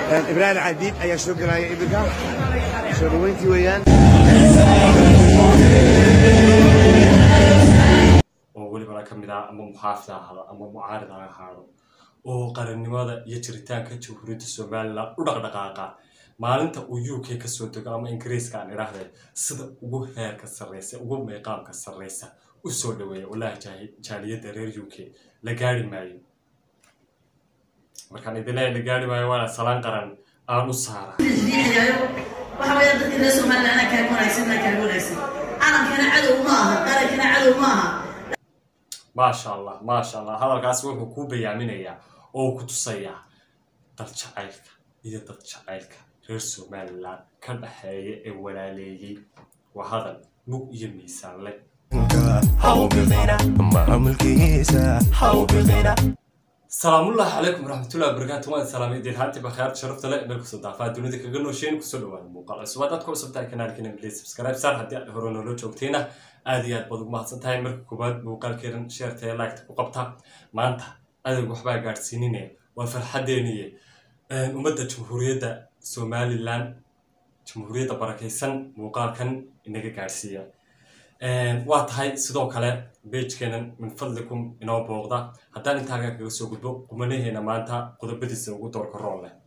ibraahim cadiid ayaa soo gelaya iminka soo dhaweyntii weeyaan oo welibana ka mid ah ama muxaafid ha ahaado ama mucaarid ha ahaado oo qarannimada iyo jiritaanka jamhuuriyadda somalilan u dhaqdhaqaaqa maalinta uu u k kasoo dego ama ingiriiska aan idhaahde sida ugu heerka sarreysa ugu meeqaamka sarreysa u soo dhaweeya wallaahi jaaliyadda reer u k la gaari maayo markaan idin leeyahay la gaari maayo waana salaan qaran aan u saara waxa weeya dadka reer somaliland anaa kaaga wanaagsan anaa kaaga wanaagsan calankana cadow ma aha qarankana cadow ma aha maasha allah maasha allah hadalkaas wuxuu kuu bayaaminayaa oo ku tusayaa dad jacaylka iyo dad jacaylka reer somalilan ka dhaxeeya ee walaaleeyey waa hadal mug iyo miisaan leh salaamullahi calaykum waraxmatullahi wabarakaatu waan salaamay idin haanti bakhayaar sharafta leh meel kusoo daafaa dunida kaga noosheen kusoo dhawaada muuqaal cusub haddaad ku cusub tahay kanaalkeena please subscribe sar haddii aad hore noola joogtayna aad iyo aad baad ugu mahadsan tahay marka koowaad muuqaalkeedan sheertaya laagta ku qabta maanta adag waxbaa gaadhsiinine waa farxadeeniye ummadda jamhuuriyadda somalilan jamhuuriyadda barakaysan muuqaalkan inaga gaadhsiiya waa tahay sidoo kale beijkeenan min fadlikum inoo booqda haddaan intaagaa kaga soo gudbo qumanaheena maanta qodobadiisa ugu doorka rool leh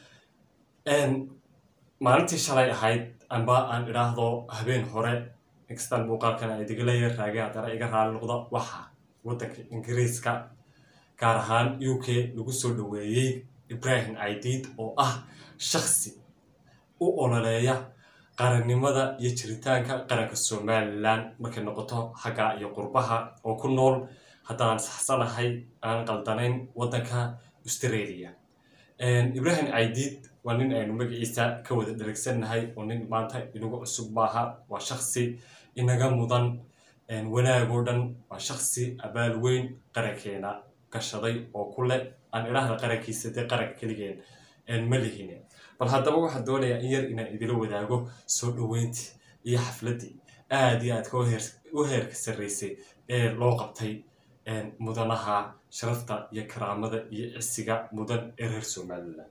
maalintii shalay ahayd amba aan idhaahdo habeen hore inkastaan muuqaalkan ay digaleya raage haddana iga raali noqda waxaa waddanka ingiriiska gaar ahaan u k lagu soo dhaweeyey ibrahim aidiid oo ah shaksi u ololeeya qarannimada iyo jiritaanka qaranka somalilan markay noqoto xagga iyo qurbaha oo ku nool haddaan saxsanahay aan qaldanayn waddanka australia ibrahim aidiid waa nin aynu magaciisa ka wada dheregsannahay oo nin maanta inagu cusub maaha waa shaksi inaga mudan wanaagoo dhan waa shaksi abaal weyn qarankeena gashaday oo ku leh aan idhaahda qarankiisa dee qaranka keligeen ma lihine bal haddaba waxaan doonayaa in yar inaan idila wadaago soo dhaweyntii iyo xafladdii aada iyo aadka u heerka sarreysay ee loo qabtay mudanaha sharafta iyo karaamada iyo cisiga mudan ee reer somalilan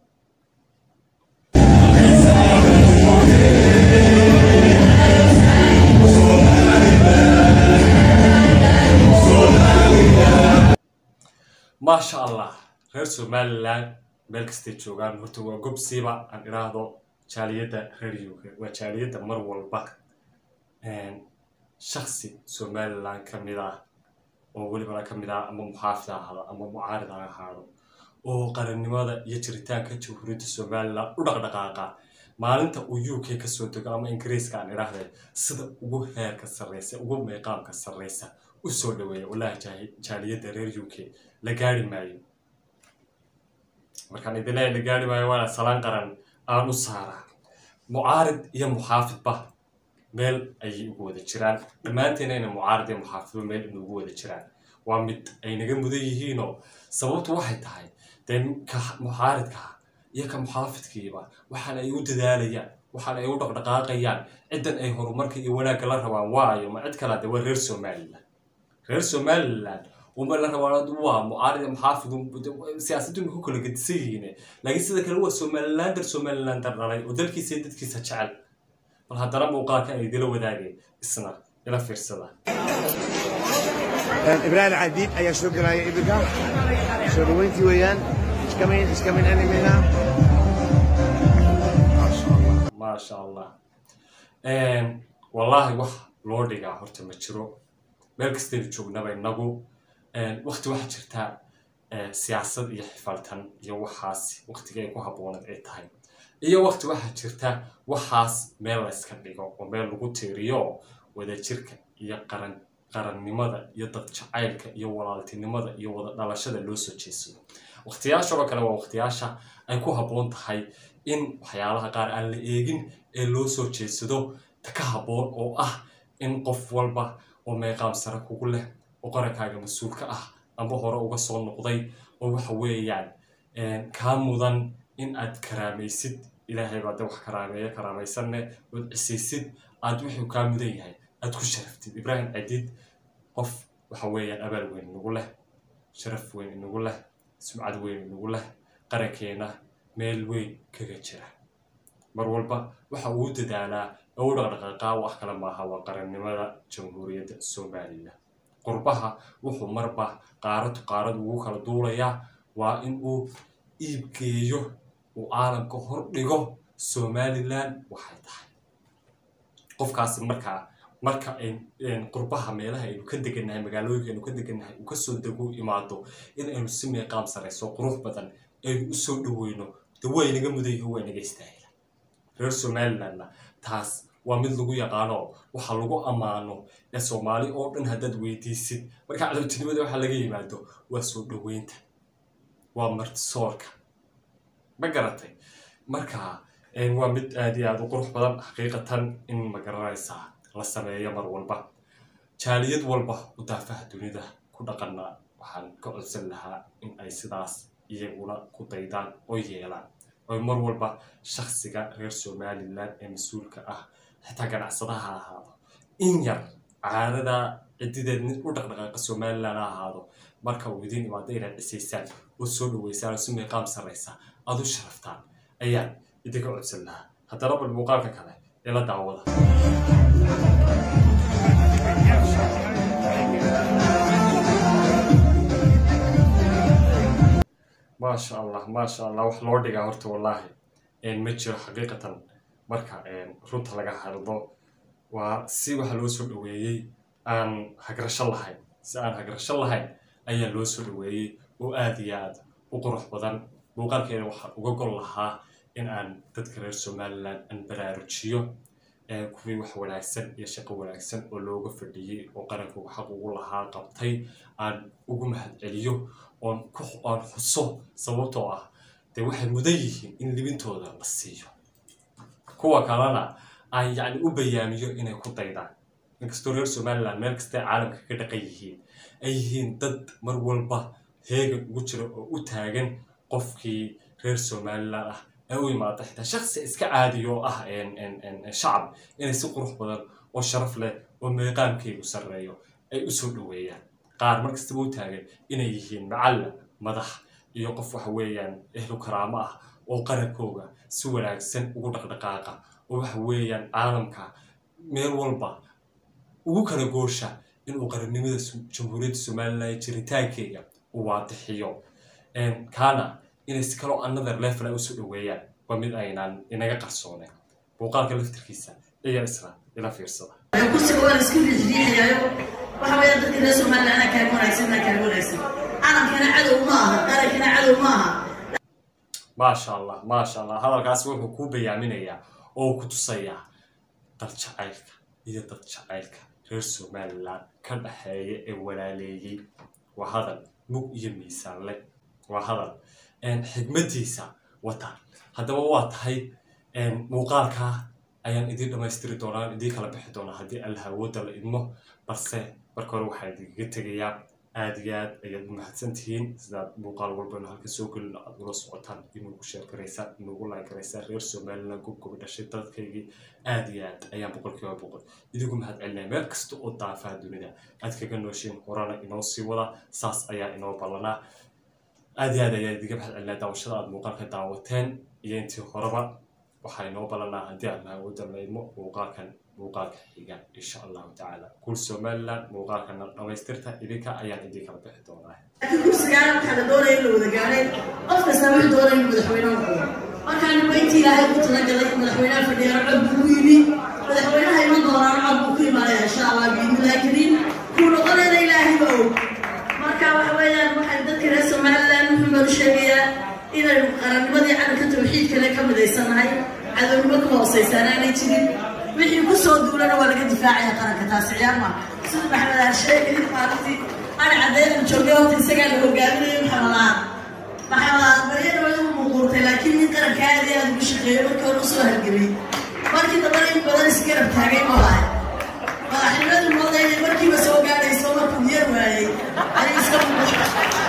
maasha allah reer somalilan meel kastay joogaan horta waa gobsiiba aan idhaahdo jaaliyadda reer uk waa jaaliyadda mar walba shaksi somalilan ka mid ah oo welibana ka mid ah ama muxaafid ha ahaado ama mucaarid ha ahaado oo qarannimada iyo jiritaanka jamhuuriyadda somalilan u dhaqdhaqaaqa maalinta uu u k kasoo dego ama ingiriiska aan idhaahde sida ugu heerka sarreysa ugu meeqaamka sarreysa u soo dhaweeya wallaahi jaaliyadda reer u k la gaari maayo markaan idin leeyahay la gaari maayo waana salaan qaran aan u saara mucaarid iyo muxaafidba meel ayay ugu wada jiraan dhammaanteena ina mucaarid iyo muxaafidba meel inugu wada jiraan waa mid ay naga mudan yihiinoo sababtu waxay tahay dee ka mucaaridkaa iyo ka muxaafidkiiba waxaan ay u dadaalayaan waxaan ay u dhaqdhaqaaqayaan ciddan ay horumarka iyo wanaagga la rabaan waayo ma cid kala de waa reer somalilan reer somalilan uma la rabaan waa mucaarid muxaafid siyaasaddu ma ku kala gedisan yihiin laakiin sida kale waa somalilander somalilander dhalay oo dalkiisa iyo dadkiisa jecel bal haddana muuqaalkan ay idila wadaagay isna ila fiirsada ibraahim cadiid ayaa soo gelaya iminka soo dhaweyntii weeyaan iskamin iskamin animina maasha allah wallaahi wax loo dhigaa horta ma jiro meel kastaynu joognaba inagu wakti waxaa jirtaa siyaasad iyo xifaltan iyo waxaas waktiga ay ku habbooneed ay tahay iyo wakti waxaa jirta waxaas meel layska dhigo oo meel lagu tiiriyo wadajirka iyo qaran qarannimada iyo dad jacaylka iyo walaaltinimada iyo wada dhalashada loo soo jeesado waktiyaashaoo kale waa waktiyaasha ay ku habboon tahay in waxyaalaha qaar aan la eegin ee loo soo jeedsado ka habboon oo ah in qof walba oo meeqaam sare kugu leh oo qarankaaga mas-uulka ah amba hore uga soo noqday oo waxa weeyaan kaa mudan in aad karaamaysid ilaahay baa de wax karaameeya karaamaysanne ood cisaysid aad wuxuu kaa mudan yahay aad ku sharaftid ibraahim cadiid qof waxa weeyaan abaal weyn inagu leh sharaf weyn inagu leh sumcad weyn inagu leh qarankeena meel weyn kaga jira mar walba waxa uu dadaalaa ee u dhaqdhaqaaqaa wax kale maaha waa qarannimada jamhuuriyadda somalilan qurbaha wuxuu marba qaaradu qaarad ugu kala duulayaa waa in uu iibgeeyo uu caalamka hor dhigo somalilan waxay tahay qofkaasi markaa marka ay qurbaha meelaha aynu ka degannahay magaalooyinka aynu ka degannahay uu kasoo dego imaado in aynu si meeqaam sarayso qurux badan aynu usoo dhaweyno de waa inaga mudayaho waa inaga istaahila reer somalilandna taas waa mid lagu yaqaano waxa lagu ammaano ee soomaali oo dhan haddaad weydiisid marka cadowtinimada waxa laga yimaado waa soo dhaweynta waa martisoorka ma garatay marka waa mid aad iyo aad u qurux badan xaqiiqatan in magaranaysaa la sameeyo mar walba jaaliyad walba u daafaha dunida ku dhaqana waxaan ka codsan lahaa in ay sidaas iyaguna ku daydaan oo yeelaan oy mar walba shaksiga reer somalilan ee mas-uulka ah xitaa ganacsadaha ha ahaado in yar caadada cidideed mid u dhaqdhaqaaqa somalilan ha ahaado marka uu idiin imaado inaad cisaysaan oo soo dhaweysaan oo si meeqaam sarraysa aad u sharaftaan ayaan idinka codsan lahaa haddana bal muuqaalka kale ee la daawada maasha allah maasha allah wax loo dhigaa horta wallaahi ma jiro xaqiiqatan marka runta laga hadlo waa si waxa loo soo dhaweeyey aan hagrasho lahayn si aan hagrasho lahayn ayaa loo soo dhaweeyey oo aada iyo aad u qurux badan muuqaalkeeda waxaan uga gol lahaa in aan dadka reer somalilan aan baraarujiyo kuwii wax wanaagsan iyo shaqo wanaagsan oo looga fadhiyey oo qaranku xaq ugu lahaa qabtay aan ugu mahad celiyo oon aan xuso sababtoo ah dee waxay mudan yihiin in libintooda la siiyo kuwa kalena aan yacni u bayaamiyo inay ku daydaan inkastoo reer somalilan meel kastay caalamka ka dhaqan yihiin ay yihiin dad mar walba heegan ugu jira oo u taagan qofkii reer somalilan ah ee u imaada xitaa shaksi iska caadiyo oo ah shacab inay si qurux badan oo sharaf leh oo meeqaamkeygu sarreeyo ay usoo dhaweeyaan qaar mar kastaba u taagan inay yihiin macalla madax iyo qof waxa weeyaan ehlu karaamo ah oo qarankooga si wanaagsan ugu dhaqdhaqaaqa oo waxa weeyaan caalamka meel walba ugu kala goosha inuu qarannimada jamhuuriyadda somalilan jiritaankeyga uu waadixiyo kaana inay si kaloo another level ay usoo dhaweeyaan waa mid aynaan inaga qarsooneen muuqaalka laftirkiisa ayaa isla ila fiirsada kursiga waa la isku riixriixayaayo waxa weeyaan dadka reer somaliland anaa kaaga wanaagsan anaa kaaga wanaagsan calankana cadow ma aha qarankana cadow ma aha maasha allah maasha allah hadalkaasi wuxuu kuu bayaaminayaa oo ku tusayaa dad jacaylka iyo dad jacaylka reer somalilan ka dhaxeeya ee walaaleeyey waa hadal mug iyo miisaan leh waa hadal xigmadiisa wata haddaba waa tahay muuqaalkaa ayaan idiin dhammaystiri doonaa idiin kala bixi doonaa haddii alla awoodda la idmo balse marka hore waxaa idinkaga tegayaa aad iyo aad ayaad u mahadsan tihiin sidaad muuqaal walbana halka soo gelin aad ula socotaan inuugu sheer garaysaan inuugu laag garaysaan reer somaliland gobgoba dhashay dadkaygii aad iyo aad ayaan boqolkiiba boqol idigu mahad celinaya meel kasta oo daafaha dunida aad kaga nooshiin horana inoo sii wada saas ayaa inoo ballanaa aad iyo aad ayaa idiga mahad celinaya daawashada aad muuqaalka daawateen iyo intii horeba waxaa inoo ballanaa haddii aad awoodda la idmo muuqaalkan muuqaalka xiga insha allahu tacaala kuul somaliland muuqaalkana dhamaystirta idinka ayaan idin kala bixi doonaa laakiin kursigaan waxaa la doonaya in la wada gaadhay qof kasta wuxuu doonaya in madaxweyne noqdo markaa nima intii ilaahay ugu talagalay in madaxweynaha fadhiyaano cod buu ku yimi madaxweynaha iman doonaan cod buu ku imaanaya insha allah biidnillahi kariim kuu noqonayna ilaahay ba og marka waxa weeyaan waxay dadka reer somaliland wuxuu baan u sheegayaa inaynu qarannimadii calanka tawxiidkale ka midaysanahay cadownimo ka hooseysan aanay jirin wixii ku soo duulana waa laga difaacaya qaranka taasi ciyaar ma sida maxamed aan sheegay maalintii ana caddeyn joogay horta isagaa la hogaaminayo maxamed aan maxamed aan baryana waa igu muuquurtay laakiin nin qaranka aad iyo aad ugu shaqeeyo markii hore usoo halgamay markii dambana in badan isgarab taagay ma lahay madaxnimadu moodayna markiiba soo gaadhayso markuu yar waayey ayay iska muuqata